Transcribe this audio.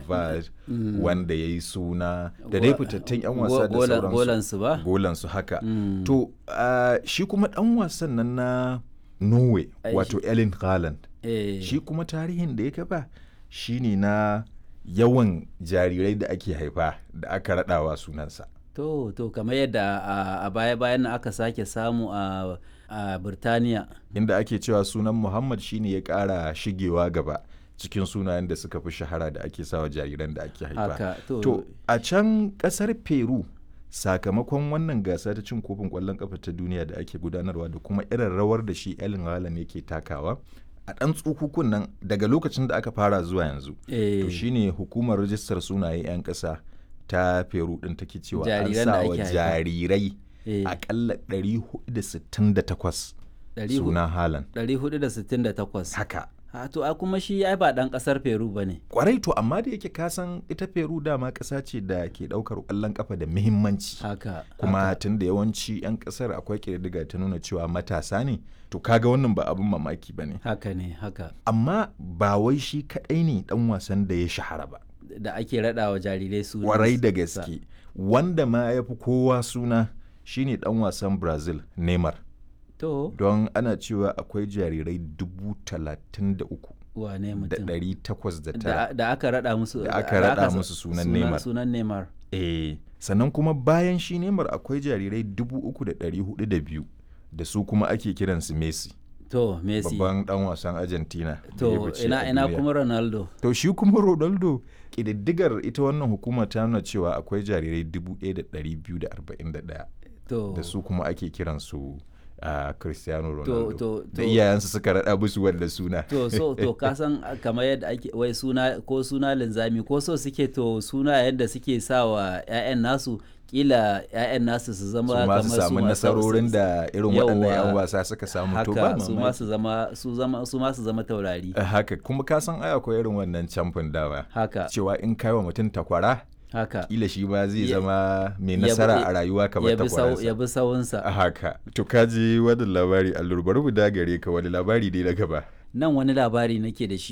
Pogba wanda ya yi suna da dai fitattun 'yan wasa da sauransu golansu ba golansu haka to uh, shi kuma dan wasan nan na norway wato ellen haaland shi kuma tarihin da ya kafa shine na yawan jarirai da ake haifa da aka raɗawa sunansa to to kamar yadda a baya bayan aka sake samu a a Birtaniya. Inda ake cewa sunan Muhammad shine ya ƙara shigewa gaba cikin sunayen da suka fi shahara da ake sawa jariran da ake haifa. to, to a can ƙasar Peru sakamakon wannan gasa ta cin kofin ƙwallon ƙafa ta duniya da ake gudanarwa da kuma irin rawar da shi Ellen Haaland yake takawa a ɗan tsukukun nan daga lokacin da aka fara zuwa yanzu. E. To shine hukumar rajistar sunaye 'yan ƙasa ta Peru ɗin take cewa an sa wa jarirai akalla 468 suna halan 468 haka ha to a kuma shi ai ba dan kasar peru ba ne kwarai to amma da yake kasan ita peru dama kasa ce da ke daukar kwallon kafa da muhimmanci haka kuma tun da yawanci 'yan kasar akwai ƙididdiga ta nuna cewa matasa ne to kaga wannan ba abin mamaki ba ne haka ne haka amma ba wai shi kaɗai ne dan wasan da ya shahara ba da ake raɗa wa jarirai suna kwarai da gaske wanda ma ya fi kowa suna shine dan wasan brazil neymar to don ana cewa akwai jarirai dubu talatin da uku wane da mutum ɗari takwas da tara da aka raɗa musu da aka raɗa musu sunan neymar sunan neymar eh sannan kuma bayan shi neymar akwai jarirai dubu uku da ɗari hudu da biyu da su kuma ake kiransu messi to messi babban dan wasan argentina da ya to fice ina a ina duniya. kuma ronaldo to shi kuma ronaldo ƙididdigar ita wannan hukuma ta nuna cewa akwai jarirai dubu ɗaya da ɗari biyu da arba'in da ɗaya to da su kuma ake kiransu a cristiano to ronaldo to da to iyayensu suka raɗa musu wanda suna to so to ka san kamar yadda ake wai suna ko suna linzami ko so suke to suna yadda suke sa wa 'ya'yan nasu kila 'ya'yan nasu su zama su ma su kamar samu ma- nasarorin da irin waɗannan 'yan Yawwa. wasa suka samu to ba haka su ma mamaki su zama su zama su ma su zama taurari Eh, haka kuma ka san ai akwai irin wannan camfin dawa haka cewa in kai wa mutum takwara haka kila shi ma zai Ya- zama mai ya bi- nasara a rayuwa kamar ya bi sau takwaransa ya bi sawunsa a haka to ka ji wani labari allur bari mu dagare ka wani labari dai na gaba nan wani labari nake da shi